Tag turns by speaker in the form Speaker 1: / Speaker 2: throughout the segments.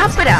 Speaker 1: छपरा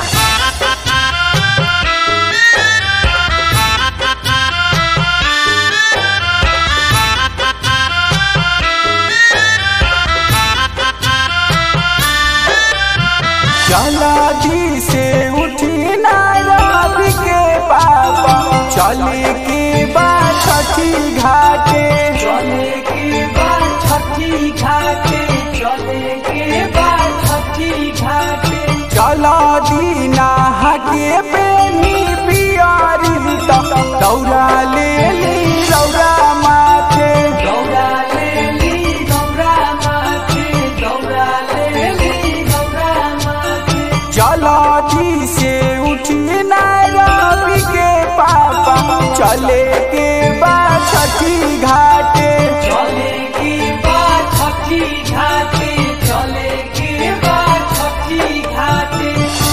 Speaker 2: चला दी से उठी ना रवि के पापा चले के बाद छठी घाटे
Speaker 3: चले के बाद छठी घाटे चले के बाद छठी घाटे
Speaker 2: चला दी ना हके पेनी पियारी त दौरा ले ली दौरा माथे
Speaker 3: दौड़ा ले ली दौड़ा माथे दौड़ा ले ली दौड़ा माथे
Speaker 2: चला दी से उठी ना रवि के पापा चले के बाद छठी घाटे
Speaker 3: चले के बाद छठी घाटे चले के बाद छठी घाटे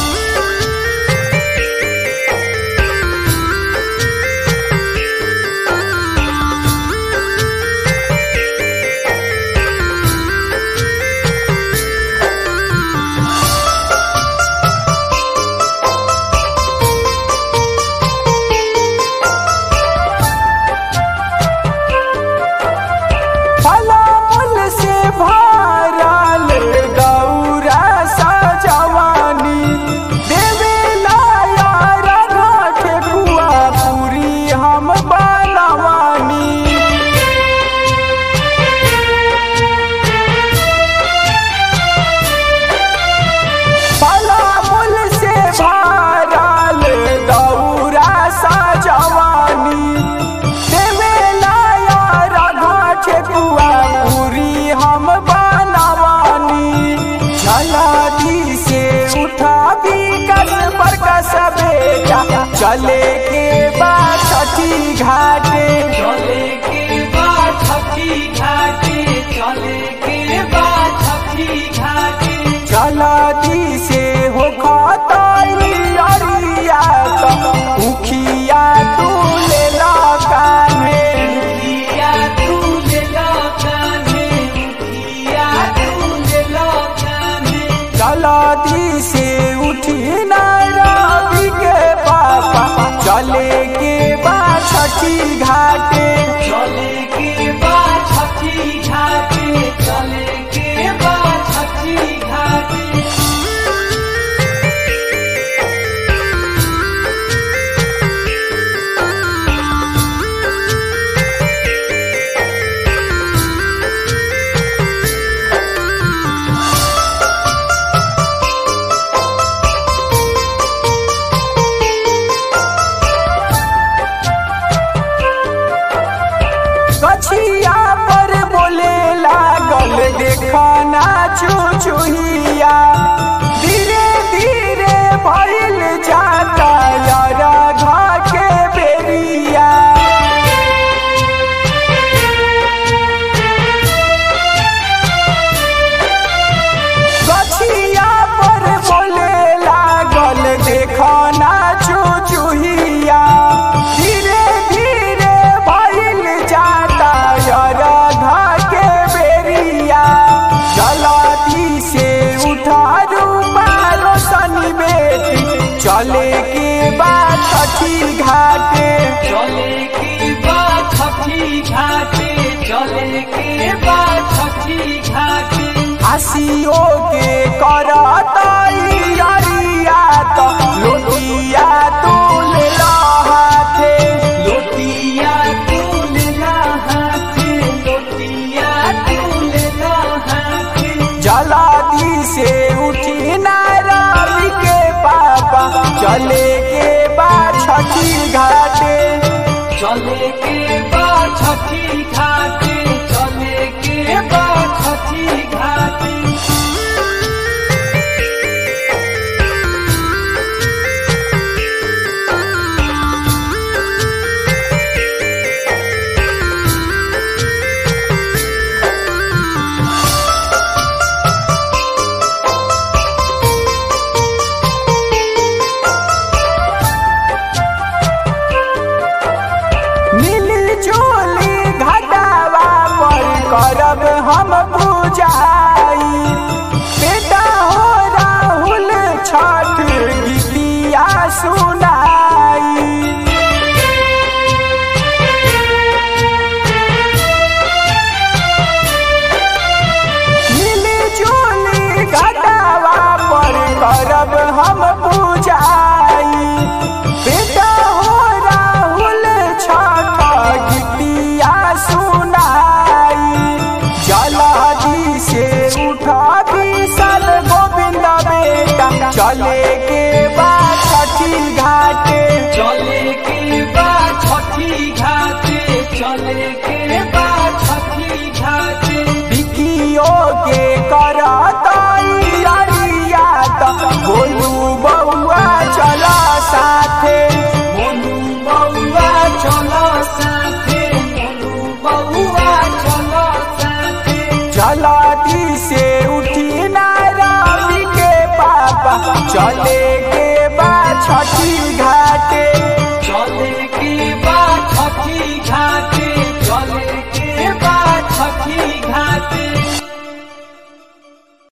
Speaker 2: फलाल से भरल दौरा सजवानी देवेला यार घाटे कुआ पूरी हम बनवानी फलाल से भरल दौरा सजवानी देवेला यार घाटे कुआ पूरी हम बनवानी झलादी से उठा भी कस पर कस बेटा चले के बाद छठी घाटे
Speaker 3: चले के बाद छठी घाटे चले के बाद छठी घाटे
Speaker 2: झलादी से हो खताई अरिया तो उखिया तू ले ला कान्हे
Speaker 3: किया तू ले लो कान्हे किया तू ले लो कान्हे
Speaker 2: चलादी से उठी ना रवि के पापा चले के बाद छठी घाटे
Speaker 3: चले के बाद छठी घाटे चले के बाद छठी घाटे
Speaker 2: कछिया पर बोले लागल देखना चुचुहिया धीरे धीरे भइल जाता यारा घा के बेरिया कछिया पर बोले लागल देखना चुचुहिया धीरे धीरे भइल जाता यारा घा के बेरिया जलाती से उठा रूपा रोशनी बेटी चले के बाद छठी घाटे
Speaker 3: चले के बाद छठी घाटे चले के बाद छठी घाटे
Speaker 2: हसियो के करताई अरिया तो लोटिया तू ले ला हाथे
Speaker 3: लोटिया तू ले ला हाथे लोटिया तू ले ला हाथे
Speaker 2: जलादी से उठी ना रवि के पापा चले के बाद छठी घाटे
Speaker 3: चले के बाद छठी घाटे चले के बाद छठी घाटे
Speaker 2: मिली जोली घाट सुनाई मिली जुली घटावा पर करब हम पूजाई बेटा हो राहुल छठ गीतिया सुनाई जलादी से उठा विशाल गोविंद बेटा चले के बाद छठी घाटे
Speaker 3: चले के बाद छठी घाटे चले के बाद छठी घाटे
Speaker 2: बिकियो के करताई अरिया त बोलू बउआ चला साथे
Speaker 3: मोनू बउआ चलो साथे मोनू बउआ चलो साथे
Speaker 2: जलाती से उठी ना रवि के पापा चले के बाद छठी घाटे
Speaker 3: चले के बाद छठी घाटे